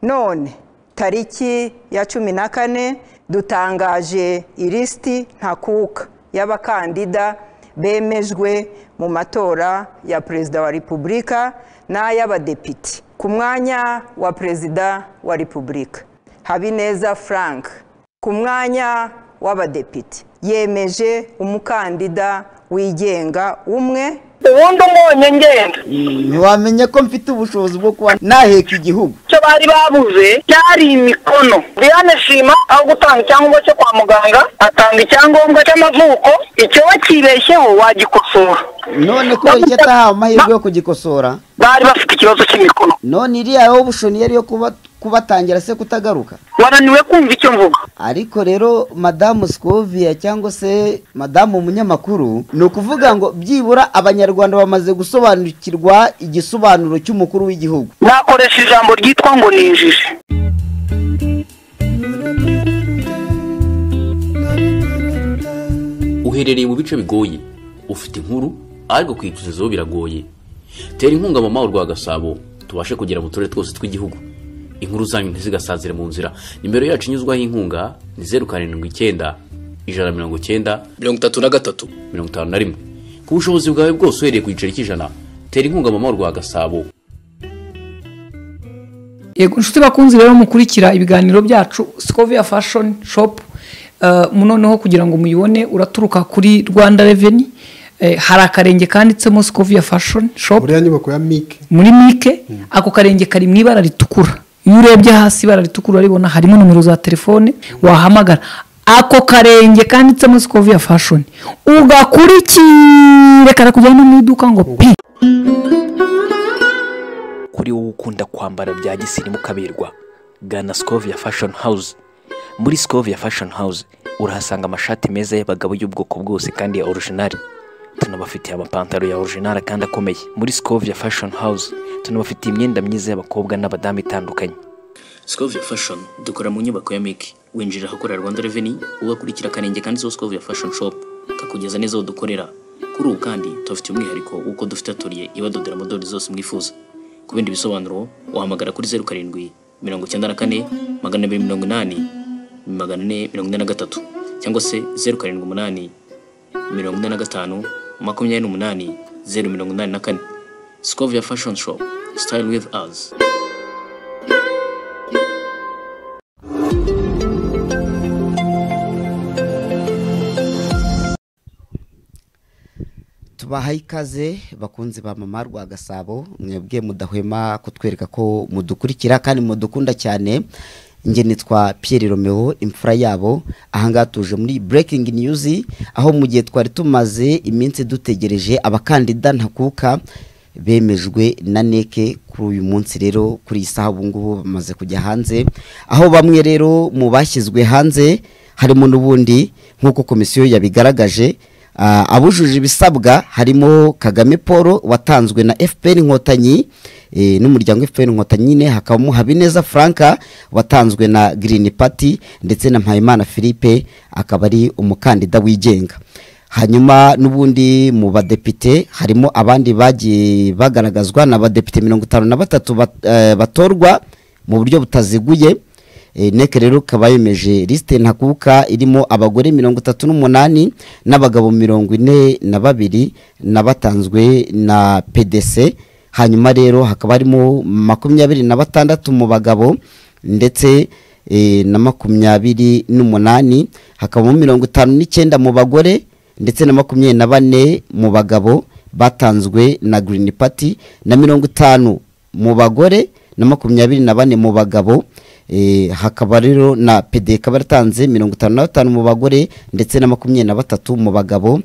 none tariki ya cumi na kane dutangaje ilisiti ntakuka y'abakandida bemejwe mu matora ya perezida wa repubulika n'ay'abadepite ku mwanya wa perezida wa repubulika habineza frank ku mwanya w'abadepite yemeje umukandida wigenga umwe ubundi umunye ngenda ntiwamenya ko mfite ubushobozi bwo kuba naheka igihugu icyo bari babuze cyari imikono Diane shima aho gutanga icyangombwa cyo kwa muganga atanga icyangombwa cy'amavuko icyo wakibeshyeho wagikosora none ko iki atahawe amahirwe yo kugikosora bari bafite ikibazo cy'imikono none iriya aho bushoni yari yo kuba kubatangira se kutagaruka wananiwe kumva icyo mvuga ariko rero madamu sikovia cyangwa se madamu umunyamakuru ni ukuvuga ngo byibura abanyarwanda bamaze gusobanukirwa igisobanuro cy'umukuru w'igihugu nakoresha ijambo ryitwa ngo ni injiji uherereye mu bice bigoye ufite inkuru ariko kuyitugezaho biragoye tera inkunga mama rwa gasabo tubashe kugera mu turere twose tw'igihugu inkuru zanyu ntizigasazire mu nzira nimero yacu inyuzwaho inkunga ni zeru karindwi icyenda ijana na mirongo icyenda mirongo itatu na gatatu mirongo itanu na rimwe ku bushobozi bwawe bwose uhereye ku giceri cy'ijana tera inkunga mama rwa gasabo yego inshuti bakunze rero mukurikira ibiganiro byacu sikoviya fashoni shopu noneho kugira ngo muyibone uraturuka kuri rwanda reveni hari akarenge kanditsemo sikoviya fashoni shopu uriya nyubako ya mike muri mike ako karenge kari mu ibara ritukura iyo urebye hasi ibara ritukura uraribona harimo nomero za telefone wahamagara ako karenge kanditsemo sikoviya fashoni ugakurikire karakujyana mu iduka ngo pi kuri wowe ukunda kwambara bya gisirimu ukaberwa gana sikoviya fashoni hawuze muri sikoviya fashoni hawuze urahasanga amashati meza y'abagabo y'ubwoko bwose kandi ya orujinari tunabafitiye amapantaro ya orujinari kandi akomeye muri sikoviya fashoni hawuze tunabafitiye imyenda myiza y'abakobwa n'abadamu itandukanye sikoviya fashoni dukora mu nyubako ya miki winjira ahakorera rwanda reveni ugakurikira akarenge kanditseho sikoviya fashoni shopu kakugeza neza aho dukorera kuri ubu kandi tubafitiye umwihariko w'uko dufite atoriye ibadodera amadorari zose mwifuza ku bindi bisobanuro wahamagara kuri zeru karindwi mirongo icyenda na kane magana abiri mirongo inani magana ane mirongo ine na gatatu cyangwa se zeru karindwi umunani mirongo ine na gatanu makumyabiri n'umunani zeru mirongo inani na kane sikoviya fashoni shopu sitayili wivu azi tubahaye ikaze bakunzi ba mama rwa gasabo mwebwe mudahwema kutwereka ko mudukurikira kandi mudukunda cyane njye nitwa Pierre Romeo imfura yabo ahangaha tuje muri breaking news aho mu gihe twari tumaze iminsi dutegereje abakandida ntakuka bemejwe na neke kuri uyu munsi rero kuri iyi saha ubu ngubu bamaze kujya hanze aho bamwe rero mu bashyizwe hanze harimo n'ubundi nk'uko komisiyo yabigaragaje abujuje ibisabwa harimo kagame paul watanzwe na fpr inkotanyi n'umuryango fpr inkotanyi nyine hakabamo habineza franka watanzwe na green party ndetse na mpayimana philippe akaba ari umukandida wigenga hanyuma n'ubundi mu badepite harimo abandi bagiye bagaragazwa na badepite mirongo itanu na batatu batorwa mu buryo butaziguye neke rero ikaba yemeje lisite ntakuka irimo abagore mirongo itatu n'umunani n'abagabo mirongo ine na babiri n'abatanzwe na pdc hanyuma rero hakaba harimo makumyabiri na batandatu mu bagabo ndetse na makumyabiri n'umunani hakabamo mirongo itanu n'icyenda mu bagore ndetse na makumyabiri na bane mu bagabo batanzwe na girini pati na mirongo itanu mu bagore na makumyabiri na bane mu bagabo hakaba rero na pd ikaba yaratanze mirongo itanu na batanu mu bagore ndetse na makumyabiri na batatu mu bagabo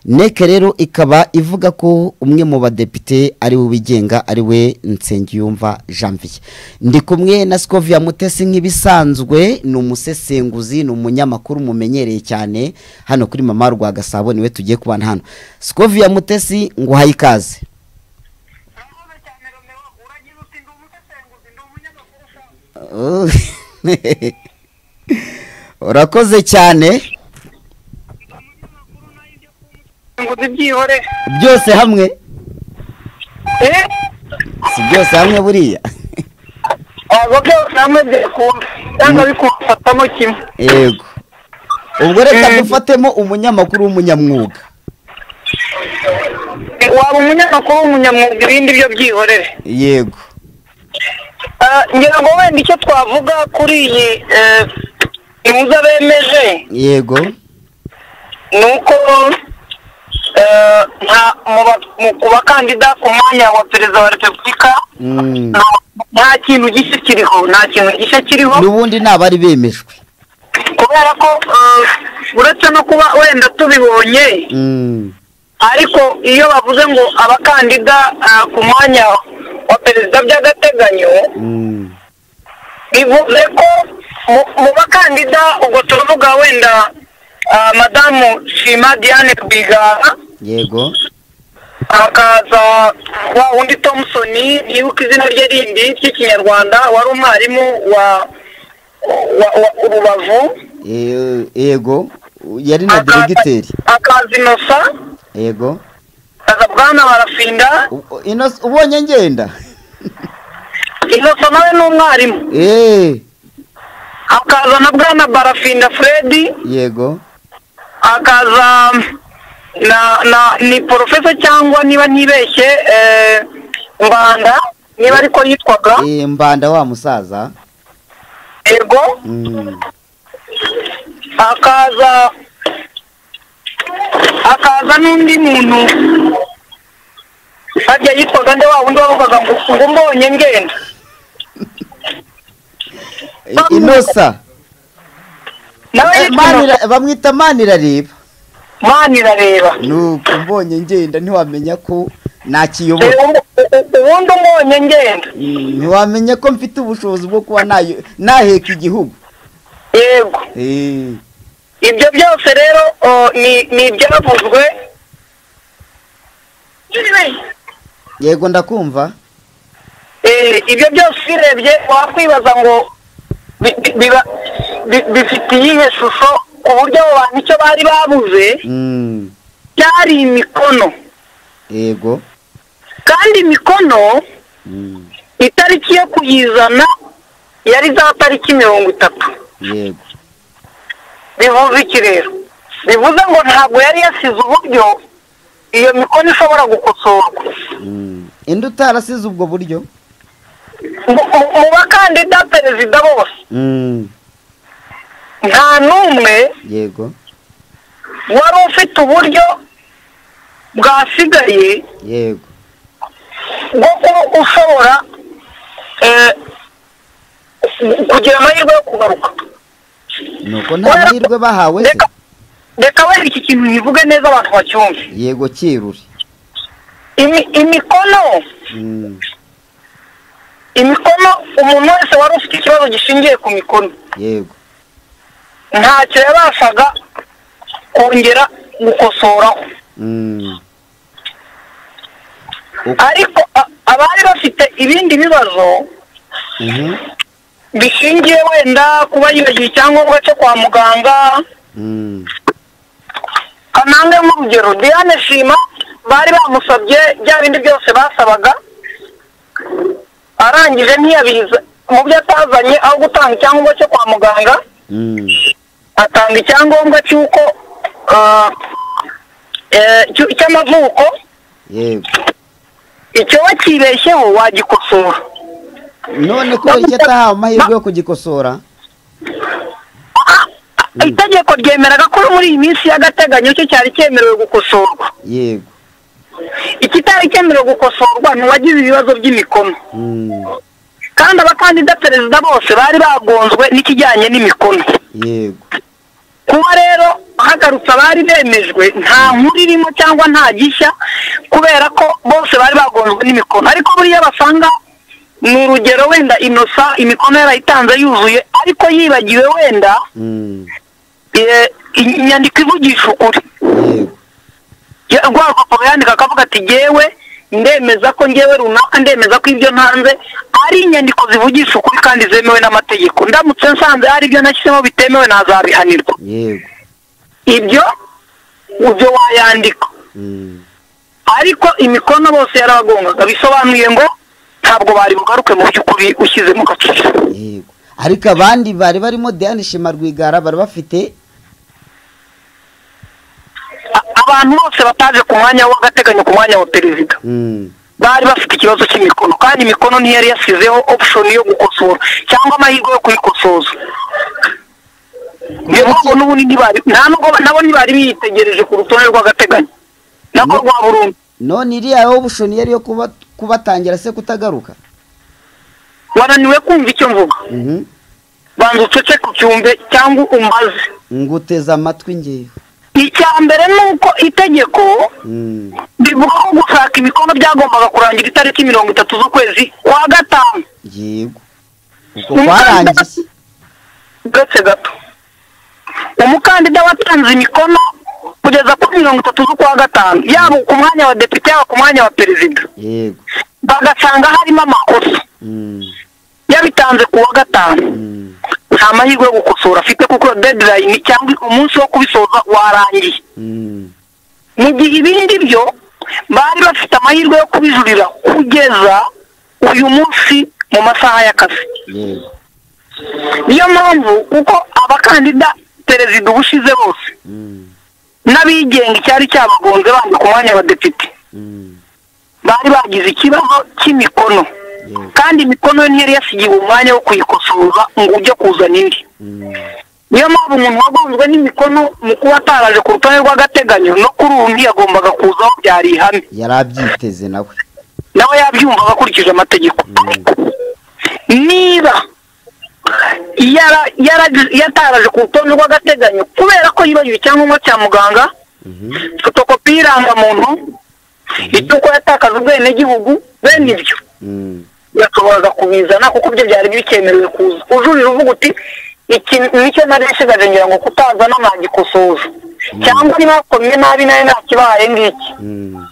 neke rero ikaba ivuga ko umwe mu badepite ari we wigenga ari we nsengiyumva janvier ndi kumwe na sikoviya mutesi nk'ibisanzwe ni umusesenguzi ni umunyamakuru mumenyereye cyane hano kuri mama rwa gasabo niwe tugiye kubana hano sikoviya mutesi ngo uhaye ikaze urakoze cyane byose hamwe eh si byose hamwe buriya ntabwo byose hamwe byakunda cyangwa bikubafatamo kimwe yego ubwo reka Mm. dufatemo umunyamakuru w'umunyamwuga waba umunyamakuru w'umunyamwuga ibindi byo byihorere yego Ah, ngira ngo wenda icyo twavuga kuri iyi eh, ihuza bemeje yego ni uko eh, nta- mu ba- mu- ku bakandida ku mwanya wa perezida wa repubulika Mm. nta- nta kintu gishya kiriho nta kintu gishya kiriho n'ubundi nta bari bemejwe kubera ko eh, uretse no kuba wenda tubibonye Mm. ariko iyo bavuze ngo abakandida ah, ku mwanya wa perezida by'agateganyo Mm. bivuze ko mu- mu bakandida ubwo turavuga wenda ah, madamu shima diane rwigara yego hakaza wa wundi thompson yibuka izina rye rindi ry'ikinyarwanda wari umwarimu wa wa wa- urubavu Eh, yego yari na Hakaza- diregiteri hakaza inosa yego hakaza bwana barafinda U- u- Ino- ubonye ngenda inosa nawe ni umwarimu Eh, hakaza na bwana barafinda fredi yego hakaza na na ni porofesa cyangwa niba ntibeshye eh, mbanda niba ariko yitwaga Eh, mbanda wa musaza ego Mm. hakaza hakaza n'undi muntu harya yitwaga nde wa wundi wavugaga ngo ngo mbonye ngenda Eh, inosa nawe Eh, yitwaga Manira- bamwita manirareba manirareba nuko mbonye ngenda ntiwamenya ko Eh, nakiyobora ubu- ubu- ubundi umbonye ngenda Mm, ntiwamenya ko mfite ubushobozi bwo kuba nayo- naheka igihugu yego Eh, ibyo byose rero o, ni ni ibyavuzwe yego ndakumva Eh, ibyo byose ubirebye wakwibaza ngo bi- bi- biba- bi- bifite iyihe shusho ku buryo abo bantu icyo bari babuze Mm, byari imikono yego kandi imikono Mm, itariki yo kuyizana yari za tariki mirongo itatu yego bivuze iki rero bivuze ngo ntabwo yari yasize uburyo iyo mikono ishobora gukosorwa Mm. indi utarasize ubwo buryo mu mu- mu bakandida perezida bose Mm, nta n'umwe yego wari ufite uburyo bwasigaye yego bwo kuba ushobora eh, kugira amahirwe yo kugaruka nuko nta mahirwe bahawe se reka reka wenda iki kintu nkivuge neza abantu bacyumve yego kiruri Imi- imikono Mm, imikono umuntu wese wari ufite ikibazo gishingiye ku mikono yego ntacyo yabashaga kongera gukosoraho Mm, ariko a- abari bafite ibindi bibazo mhm, bishingiye wenda kuba yibagiwe icyangombwa cyo kwa muganga mm, kanange nk'urugero diane shima bari bamusabye bya bindi byose basabaga arangije ntiyabiza mu byo atazanye aho gutanga icyangombwa cyo kwa muganga mm, atanga icyangombwa cy'uko ah, eh, cy'u- cy'amavuko yego icyo wakibeshyeho wagikosora none kubera icyo atahawe amahirwe yo kugikosora itegeko ryemeraga ko muri iyi minsi y'agateganyo cyo cyari cyemerewe gukosorwa yego ikitari cyemerewe gukosorwa ni uwagize ibibazo by'imikono Mm, kandi abakandida perezida bose bari bagonzwe n'ikijyanye n'imikono yego kuba rero hagarutse abari bemejwe nta nkuru irimo cyangwa nta gishya kubera ko bose bari bagonzwe n'imikono ariko buriya basanga ni urugero wenda inosa imikono yarayitanze yuzuye ariko yibagiwe wenda Mm, eh, inyandiko ivugisha ukuri yego Ya- rwa rupapuro yandika akavuga ati ngewe ndemeza ko ngewe runaka ndemeza ko ibyo ntanze ari inyandiko zivugisha ukuri kandi zemewe n'amategeko ndamutse nsanze hari ibyo nashyizemo bitemewe nazabihanirwa yego ibyo ibyo wayandika Mm, ariko imikono bose yarabagongaga bisobanuye ngo ntabwo bari bugaruke mu by'ukuri ushyizemo agaciro yego ariko abandi bari barimo diane shima rwigara bari bafite A- abantu bose bataje ku mwanya w'agateganyo ku mwanya wa perezida Mm, bari bafite ikibazo cy'imikono kandi imikono ntiyari yasizeho option yo gukosora cyangwa amahirwe yo kuyikosoza niyo mpamvu n'ubundi ntibari nta nubwo nabo ntibari biyitegereje ku rutonde rw'agateganyo nako rwa burundu none iriya yo bushoniyeri yo kuba- kubatangira se kutagaruka wananiwe kumva icyo mvuga Mhm. banza ucece ku cyumve cyangwa umaze nguteze amatwi ngewe icya mbere ni uko itegeko Mm, rivuga ko gushaka imikono byagombaga kurangira itariki mirongo itatu z'ukwezi kwa gatanu yego ubwo kwarangiye uretse gato umukandida watanze imikono kugeza kuri mirongo itatu z'ukwa gatanu yaba ku mwanya wa depite yaba ku mwanya wa perezida yego bagasanga harimo amakosa Mm, yabitanze ku wa gatanu mm, nta mahirwe yo gukosora afite kuko deadline cyangwa umunsi wo kubisoza warangiye mm, mu gihe ibindi byo bari bafite amahirwe yo kubijurira kugeza uyu munsi mu masaha y'akazi yego niyo mpamvu kuko abakandida perezida uba ushize bose Mm, n'abigenga icyari cyabagonze bandi ku mwanya wa depite mm, bari bagize ikibazo cy'imikono yego kandi imikono yo ntiyari yasigiwe umwanya wo kuyikosoza ngo ujye kuzana indi Mm, niyo mpamvu umuntu wagonzwe n'imikono mu kuba ataraje ku rutonde rw'agateganyo no kuri undi yagombaga kuzaho byari ihame yari abyiteze nawe nawe yabyumvaga akurikije amategeko ariko niba yara- yara- yataraje ku rutonde rw'agateganyo kubera ko yibagiwe icyangombwa cya muganga Mhm. fotokopi y'irangamuntu icyuko yatakaje ubwenegihugu bene ibyo Mm, yashoboraga kubizana kuko ibyo byari bikemerewe kuza ujurira uvuga uti iki nicyo nari nsigaje ngira ngo kutazana nagikosoza cyangwa niba wakomye nabi nawe ntakibaye ngiki mm,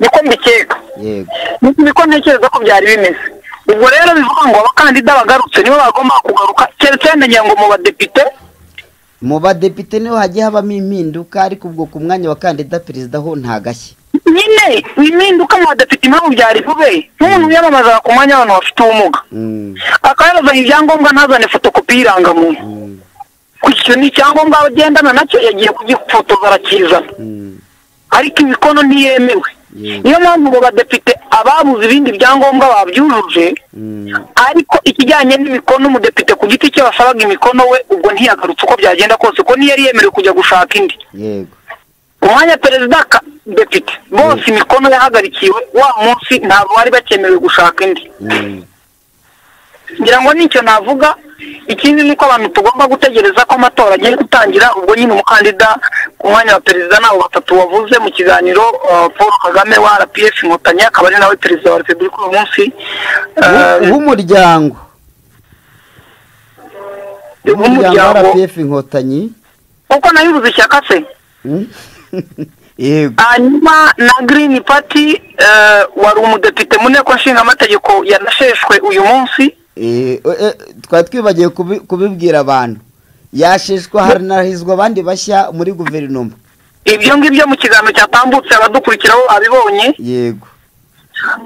niko mbikeka yego Ni- niko ntekereza ko byari bimeze ubwo rero bivuga ngo abakandida bagarutse nibo bagomba kugaruka keretse wenda ngira ngo mu badepite mu badepite niho hagiye habamo impinduka ariko ubwo ku mwanya wa kandida perezida ho ntagashye nyine impinduka mu badepite impamvu byari bube nk'umuntu wiyamamazaga ku mwanya w'abantu bafite ubumuga Mm, akaba yarazanye ibyangombwa ntazane fotokopi y'irangamuntu mm, icyo ni icyangombwa agendana nacyo yagiye kugifotoza arakizana mm, ariko imikono ntiyemewe Yego. niyo mpamvu ngo badepite ababuze ibindi byangombwa babyujuje mm, ariko ikijyanye n'imikono umudepite ku giti cye wasabaga imikono we ubwo ntiyagarutse uko byagenda kose ko ntiyari yemerewe kujya gushaka indi yego umwanya perezida ka depite bose imikono yahagarikiwe wa munsi ntabwo bari bakemerewe gushaka indi Mm, ngira ngo nicyo navuga ikindi ni uko abantu tugomba gutegereza ko amatora agiye gutangira ubwo nyine umukandida ku mwanya wa perezida nabo batatu wavuze mu kiganiro uh, paul kagame wa rps inkotanyi akaba ari nawe perezida wa repubulika uyu munsi W'u- Uh, w'umuryango w'umuryango wa w'umuryango rpf inkotanyi kuko nabibuze ishyaka se Mm? yego hanyuma na green party uh, wari umudepite mu nteko nshingamategeko yanasheshwe uyu munsi Eh, eh, twari twibagiwe kubi- kubibwira abantu yasheshwa haranahizwa abandi bashya muri guverinoma ibyo ngibyo mu kiganiro cyatambutse abadukurikiraho abibonye yego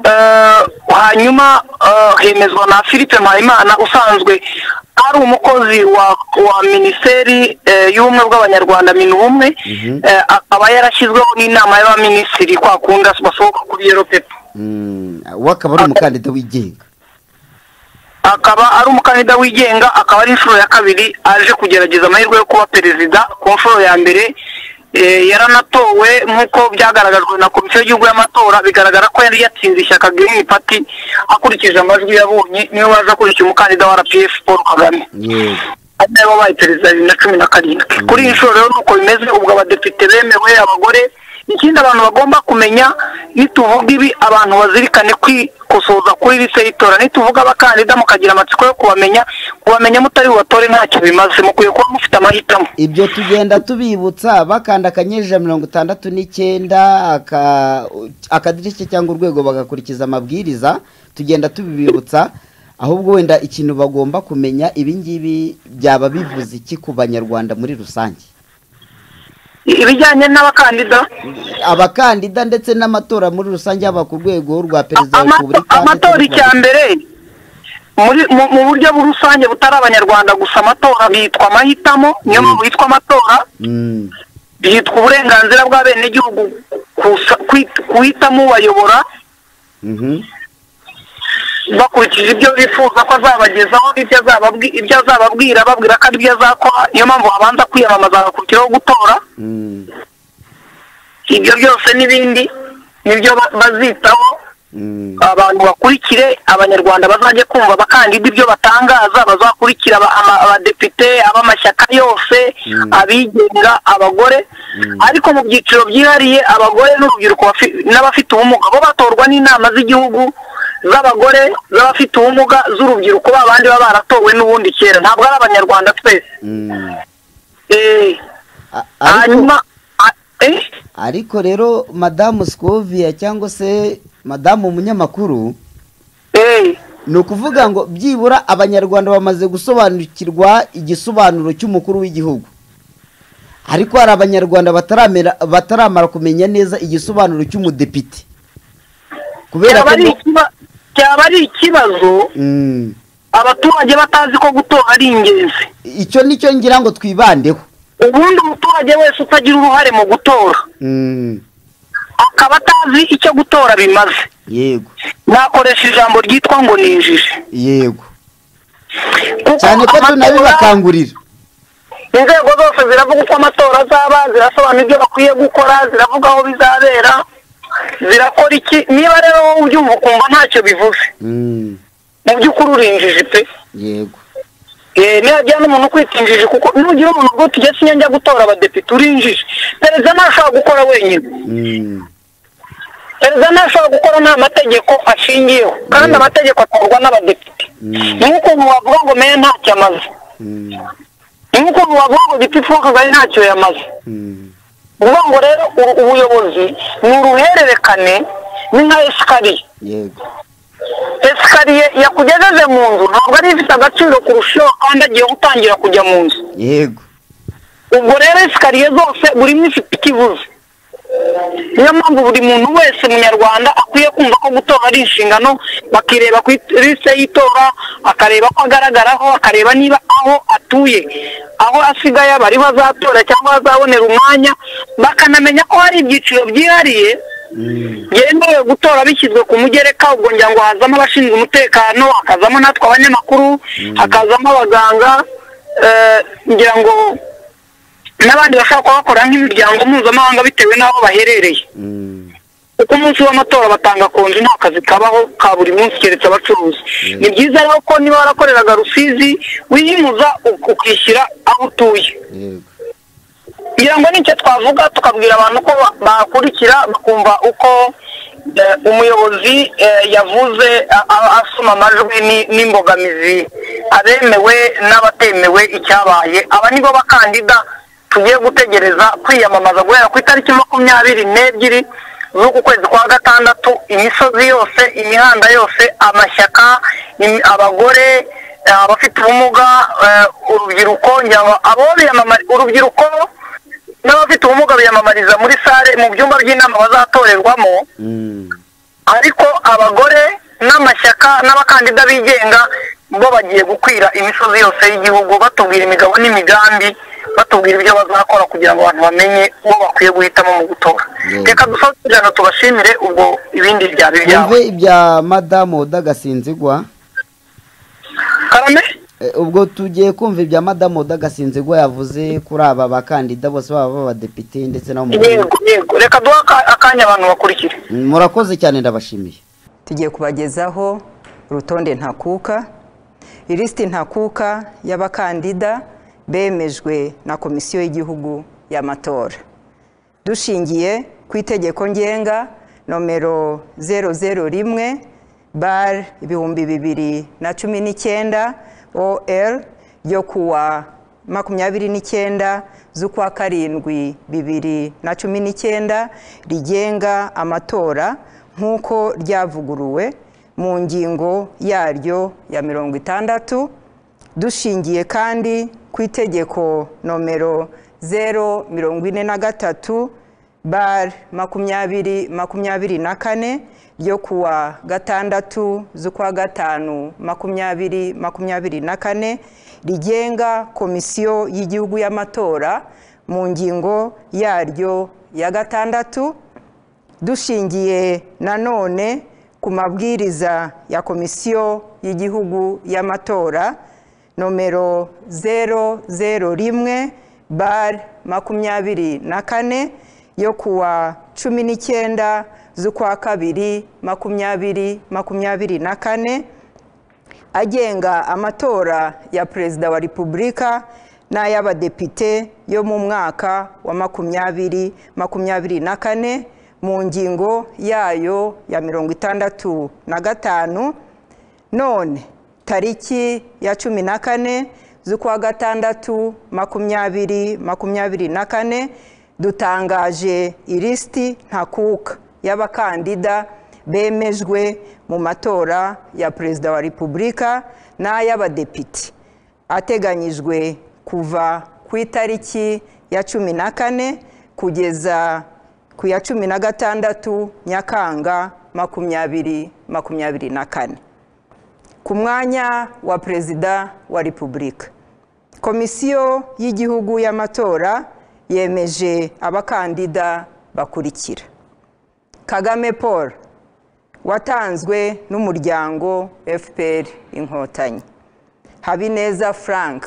Eh, hanyuma eh, hemezwa na philippe mpayimana usanzwe ari umukozi wa wa minisiteri eh, y'ubumwe bw'abanyarwanda minubumwe Mhm. eh, akaba yarashyizweho n'inama y'abaminisitiri kwa kunda basohoka kuri yero pepo Mm, we akaba ari umukandida wigenga akaba ari umukandida wigenga akaba ari inshuro ya kabiri aje kugerageza amahirwe yo kuba perezida ku nshuro ya mbere eh, yaranatowe nk'uko byagaragajwe na komisiyo y'igihugu y'amatora bigaragara ko yari yatsinze ishyaka green party akurikije amajwi yabonye niwe waje akurikiye umukandida wa rpf paul kagame yego ari nawe wabaye perezida bibiri na cumi na karindwi kuri iyi nshuro rero nuko bimeze ubwo abadepite bemewe abagore ikindi abantu bagomba kumenya nituvuga ibi abantu bazirikane kwikosoza kuri lise y'itora nituvuga abakandida mukagira amatsiko yo kubamenya kubamenya mutari bubatore ntacyo bimaze mukwiye kuba mufite amahitamo ibyo tugenda tubibutsa bakanda akanyenyeri ijana na mirongo itandatu n'icyenda aka- akadirishya cyangwa urwego bagakurikiza amabwiriza tugenda tubibibutsa ahubwo wenda ikintu bagomba kumenya ibi ngibi byaba bivuze iki ku banyarwanda muri rusange ibijyanye n'abakandida abakandida ndetse n'amatora muri rusange yaba ku rwego rwa perezida wa Amato- repubulika ndetse amatora n'urwa- icya mbere muri- mu mu buryo rusange butari abanyarwanda gusa amatora bitwa amahitamo niyo mpamvu yitwa amatora Mm, byitwa uburenganzira bw'abenegihugu kusa- kwit- guhitamo ubayobora mhm. bakurikije ibyo bifuza ko azabagezaho ibyo azababwi- ibyo azababwira ababwira ko ari byo azakora niyo mpamvu habanza kwiyamamaza hagakurikiraho gutora Mm, ibyo byose n'ibindi nibyo ba- bazitaho mm, abantu bakurikire abanyarwanda bazajye kumva abakandida ibyo batangaza bazakurikira aba- ama- abadepite ab'amashyaka yose abigenga abagore ariko mu byiciro byihariye abagore n'urubyiruko bafi- n'abafite ubumuga bo batorwa n'inama z'igihugu z'abagore z'abafite ubumuga z'urubyiruko ba bandi baba baratowe n'ubundi kera ntabwo ari abanyarwanda twese mm. Eh, A- ariko- hanyuma a- eh, ariko rero madamu sikovia cyangwa se madamu umunyamakuru eh. ni ukuvuga ngo byibura abanyarwanda bamaze gusobanukirwa igisobanuro cy'umukuru w'igihugu ariko hari abanyarwanda bataramera- bataramara kumenya neza igisobanuro cy'umudepite kubera byaba ko ari no- ikiba- byaba ari ikibazo Mm. abaturage batazi ko gutora ari ingenzi icyo ni cyo ngira ngo twibandeho ubundi umuturage wese utagira uruhare mu gutora Mm. akaba atazi icyo gutora bimaze yego nakoresha ijambo ryitwa ngo ni injiji yego Kuko cyane ko amatora- tunabibakangurira inzego zose ziravuga uko amatora azaba zirasobanura ibyo bakwiye gukora ziravuga aho bizabera zirakora iki niba rero wowe ubyumva ukumva ntacyo bivuze Mm. mu by'ukuri uri injiji pe yego Eh, niba ajyana umuntu ukwitinjije kuko nugira umuntu ngo tujya sinya njya gutora abadepite urinjije perezida ntashobora gukora wenyine Mm. perezida ntashobora gukora nta mategeko ashingiyeho kandi amategeko atorwa n'abadepite ni nk'ukuntu wavuga ngo meya ntacyo amaze Mm. ni nk'ukuntu wavuga ngo giti fuka kagari ntacyo yamaze Mm. ni ukuvuga ngo rero uru- ubuyobozi ni uruhererekane ni nka esikariye yego esikariye yakugejeje mu nzu ntabwo ari ifite agaciro kurusha iyo wakandagiyeho utangira kujya mu nzu yego ubwo rero esikariye zose buri imwe ifite ikibuze niyo mpamvu buri muntu wese munyarwanda akwiye kumva ko gutora ari inshingano bakireba ku lisite y'itora akareba ko agaragaraho akareba niba aho atuye aho asigaye aba ariho azatora cyangwa aho azabonera umwanya bakanamenya ko hari ibyiciro byihariye byemerewe gutora bishyizwe ku mugereka ubwo ngira ngo hazamo abashinzwe umutekano hakazamo natwe abanyamakuru hakazamo abaganga eh, ngira ngo n'abandi bashobora kuba bakora nk'imiryango mpuzamahanga bitewe n'aho baherereye Mm. kuko umunsi w'amatora batanga konji nta kazi kabaho ka buri munsi keretse abacuruzi ni byiza rero ko niba warakoreraga rusizi wihimuza uk- ukishyira aho utuye yego kugira ngo nicyo twavuga tukabwira abantu ko ba- bakurikira bakumva uko eh, umuyobozi eh, yavuze a- a- asoma amajwi ni- n'imbogamizi abemewe n'abatemewe icyabaye aba nibo bakandida tugiye gutegereza kwiyamamaza guhera ku itariki makumyabiri n'ebyiri z'uku kwezi kwa gatandatu imisozi yose imihanda yose amashyaka im- abagore eh, abafite ubumuga eh, urubyiruko ngira ngo abo biyamamari urubyiruko n'abafite ubumuga biyamamariza muri sale mu byumba by'inama bazatorerwamo Mm. ariko abagore n'amashyaka n'abakandida bigenga bo bagiye gukwira imisozi yose y'igihugu batubwira imigabo n'imigambi batubwira ibyo bazakora kugira ngo abantu bamenye uwo bakwiye guhitamo mu gutora Yego. reka dufate ijana tubashimire ubwo ibindi byaba ibyabo Wumve ibya madamu udagasinzigwa karame Eh, ubwo tugiye kumva ibya madamu udagasinzigwa yavuze kuri aba bakandida bose baba b'abadepite ndetse n'abo mu yego yego reka duhe aka- akanya abantu bakurikire Mm, murakoze cyane ndabashimiye tugiye kubagezaho urutonde ntakuka ilisiti ntakuka y'abakandida bemejwe na komisiyo y'igihugu y'amatora dushingiye ku itegeko ngenga nomero 001 bar ibihumbi bibiri na cumi n'icyenda ol ryo kuwa makumyabiri n'icyenda z'ukwa karindwi bibiri na cumi n'icyenda rigenga amatora nk'uko ryavuguruwe mu ngingo yaryo ya mirongo itandatu dushingiye kandi ku itegeko nomero zeru mirongo ine na gatatu bare makumyabiri makumyabiri na kane ryo kuwa gatandatu z'ukwa gatanu makumyabiri makumyabiri na kane rigenga komisiyo y'igihugu y'amatora mu ngingo yaryo ya gatandatu dushingiye nanone ku mabwiriza ya komisiyo y'igihugu y'amatora nomero zeru zeru rimwe bare makumyabiri na kane yo kuwa cumi n'icyenda z'ukwa kabiri makumyabiri makumyabiri na kane agenga amatora ya perezida wa repubulika n'ay'abadepite yo mu mwaka wa makumyabiri makumyabiri na kane mu ngingo yayo ya mirongo itandatu na gatanu none tariki ya cumi na kane z'ukwa gatandatu makumyabiri makumyabiri na kane dutangaje ilisiti ntakuka y'abakandida bemejwe mu matora ya perezida wa repubulika n'ay'abadepite ateganyijwe kuva ku itariki ya cumi na kane kugeza ku ya cumi na gatandatu nyakanga makumyabiri makumyabiri na kane ku mwanya wa perezida wa repubulika komisiyo y'igihugu y'amatora yemeje abakandida bakurikira kagame paul watanzwe n'umuryango fpr inkotanyi habineza frank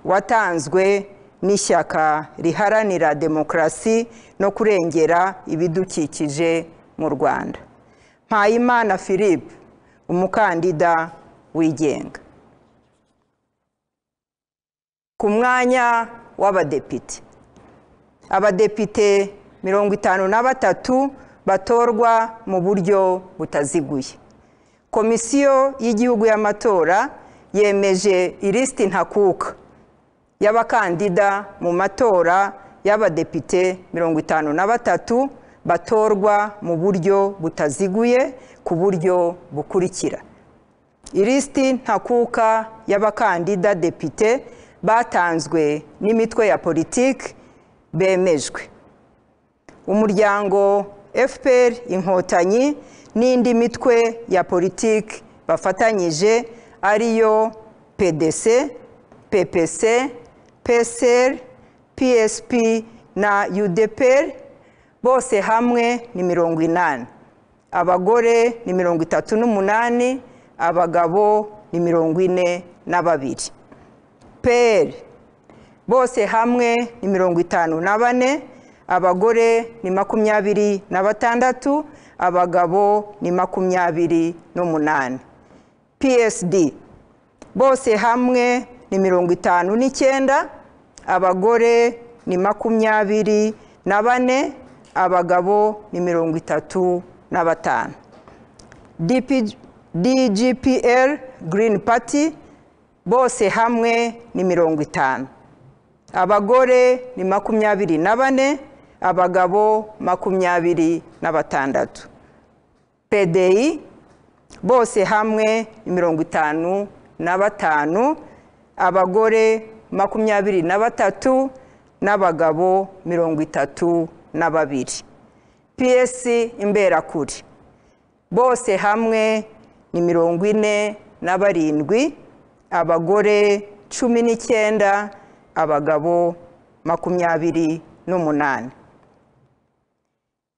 watanzwe n'ishyaka riharanira demokarasi no kurengera ibidukikije mu rwanda mpayimana philippe umukandida wigenga ku mwanya w'abadepite abadepite mirongo itanu na batatu batorwa mu buryo butaziguye komisiyo y'igihugu y'amatora yemeje ilisiti ntakuka y'abakandida mu matora y'abadepite mirongo itanu na batatu batorwa mu buryo butaziguye ku buryo bukurikira ilisiti ntakuka y'abakandida depite batanzwe n'imitwe ya politiki bemejwe umuryango fpr inkotanyi n'indi mitwe ya politiki bafatanyije ariyo pdc ppc psr psp na udpr bose hamwe ni mirongo inani abagore ni mirongo itatu n'umunani abagabo ni mirongo ine na babiri pr bose hamwe ni mirongo itanu na bane abagore ni makumyabiri na batandatu abagabo ni makumyabiri n'umunani psd bose hamwe ni mirongo itanu n'icyenda abagore ni makumyabiri na bane abagabo ni mirongo itatu na batanu dgpr green party bose hamwe ni mirongo itanu abagore ni makumyabiri na bane abagabo makumyabiri na batandatu pdi bose hamwe ni mirongo itanu na batanu abagore makumyabiri na batatu n'abagabo mirongo itatu na babiri ps imberakuri bose hamwe ni mirongo ine na barindwi abagore cumi n'icyenda abagabo makumyabiri n'umunani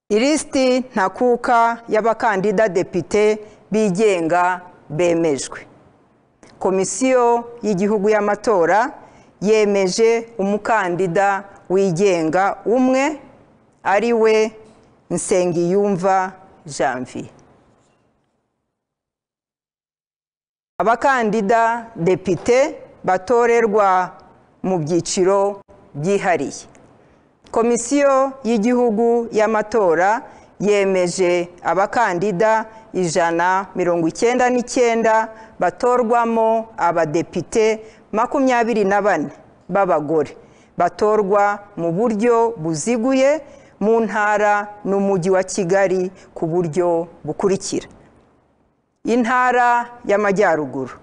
ilisiti ntakuka y'abakandida depite bigenga bemejwe komisiyo y'igihugu y'amatora yemeje umukandida wigenga umwe ari we nsengiyumva janvier abakandida depite batorerwa mu byiciro byihariye komisiyo y'igihugu y'amatora yemeje abakandida ijana mirongo icyenda n'icyenda batorwamo abadepite makumyabiri na bane b'abagore batorwa mu buryo buziguye mu ntara n'umujyi wa kigali ku buryo bukurikira intara y'amajyaruguru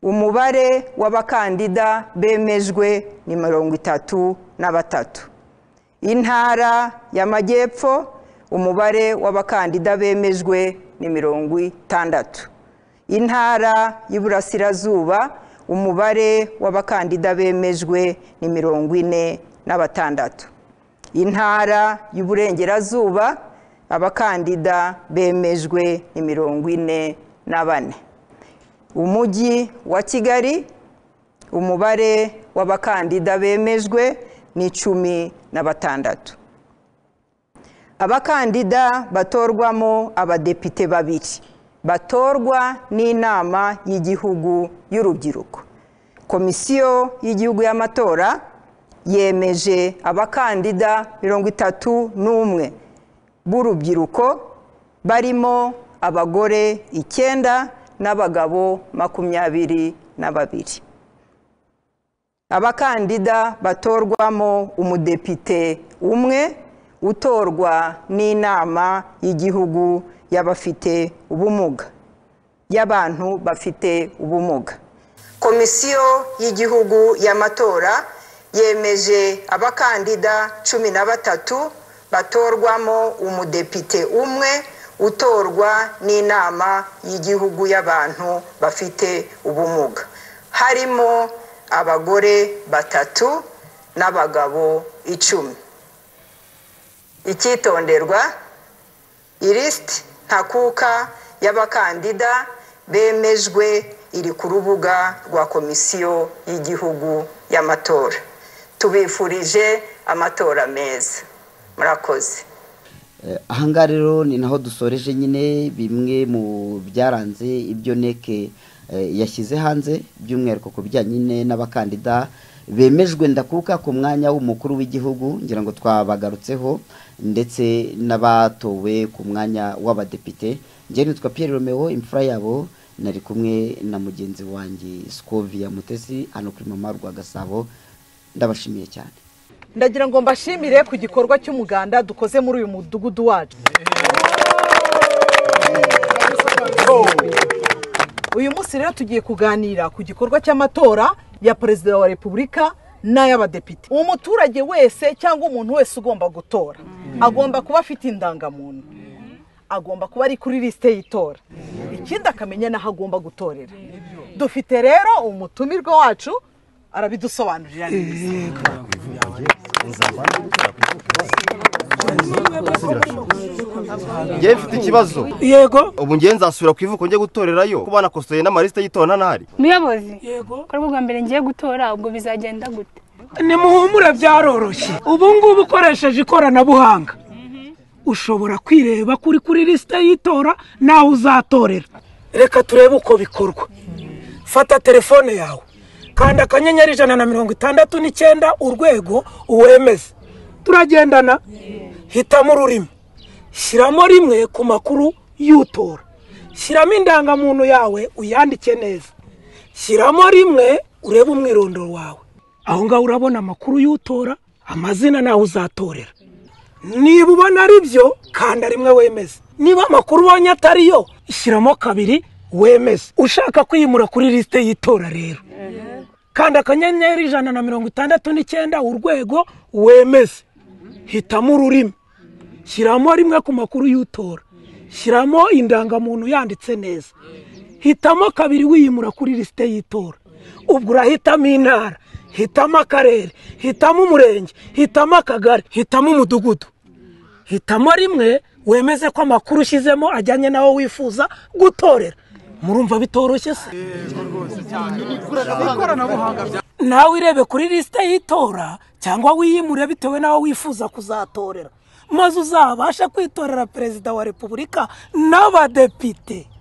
umubare w'abakandida bemejwe ni mirongo itatu na batatu intara y'amajyepfo umubare w'abakandida bemejwe ni mirongo itandatu intara y'iburasirazuba umubare w'abakandida bemejwe ni mirongo ine na batandatu intara y'uburengerazuba abakandida bemejwe ni mirongo ine na bane umujyi wa kigali umubare w'abakandida bemejwe ni cumi na batandatu abakandida batorwamo abadepite babiri batorwa n'inama y'igihugu y'urubyiruko komisiyo y'igihugu y'amatora yemeje abakandida mirongo itatu n'umwe b'urubyiruko barimo abagore icyenda n'abagabo makumyabiri na babiri abakandida batorwamo umudepite umwe utorwa n'inama y'igihugu y'abafite ubumuga y'abantu bafite ubumuga komisiyo y'igihugu y'amatora yemeje abakandida cumi na batatu batorwamo umudepite umwe utorwa n'inama y'igihugu y'abantu bafite ubumuga harimo abagore batatu n'abagabo icumi icyitonderwa ilisiti ntakuka y'abakandida bemejwe iri ku rubuga rwa komisiyo y'igihugu y'amatora tubifurije amatora meza murakoze ahangaha rero ni naho dusoreje nyine bimwe mu byaranze ibyo neke yashyize hanze by'umwihariko ku bijyanye n'abakandida bemejwe ndakuka ku mwanya w'umukuru w'igihugu ngira ngo twabagarutseho ndetse n'abatowe ku mwanya w'abadepite ngende nitwa Pierre Romeo imfura yabo nari kumwe na mugenzi wanjye Scovia mutesi hano kuri mama rwa gasabo ndabashimiye cyane ndagira ngo mbashimire ku gikorwa cy'umuganda dukoze muri uyu mudugudu wacu uyu munsi rero tugiye kuganira ku gikorwa cy'amatora ya perezida wa repubulika n'ay'abadepite umuturage wese cyangwa umuntu wese ugomba gutora agomba kuba afite indangamuntu agomba kuba ari kuri lisite y'itora ikindi akamenya n'aho agomba gutorera dufite rero umutumirwa wacu arabidusobanurira neza ngewe mfite ikibazo yego ubu ngewe nzasubira ku ivuko njye gutorerayo kuba nakosoye n'amalisite y'itora ntari muyobozi yego ko bwa mbere ngiye gutora ubwo bizagenda gute nimuhumure byaroroshye ubu ngubu ukoresheje ikoranabuhanga ushobora kwireba kuri kuri lisite y'itora nawe uzatorera reka turebe uko bikorwa fata telefone yawe kanda akanyenyeri ijana na mirongo itandatu n'icyenda urwego uwemeze turagendana hitamo ururimi shyiramo rimwe ku makuru y'utora shyiramo indangamuntu yawe uyandike neza shyiramo rimwe urebe umwirondoro wawe aho ngaho urabona amakuru y'utora amazina nawe uzatorera niba ubona ari byo kanda rimwe wemeze niba amakuru ubonye atariyo shyiramo kabiri wemeze ushaka kwimura kuri lisite y'itora rero kanda akanyenyeri ijana na mirongo itandatu n'icyenda urwego wemeze hitamo ururimi shyiramo rimwe ku makuru y'utora shyiramo indangamuntu yanditse neza hitamo kabiri wiyimura kuri lisite y'itora ubwo urahitamo intara hitamo akarere hitamo umurenge hitamo akagari hitamo umudugudu hitamo rimwe wemeze ko amakuru ushyizemo ajyanye n'aho wifuza gutorera murumva bitoroshye se nawe irebe kuri lisite y'itora cyangwa wiyimure bitewe n'aho wifuza kuzatorera maze uzabashe kwitorera perezida wa repubulika n'abadepite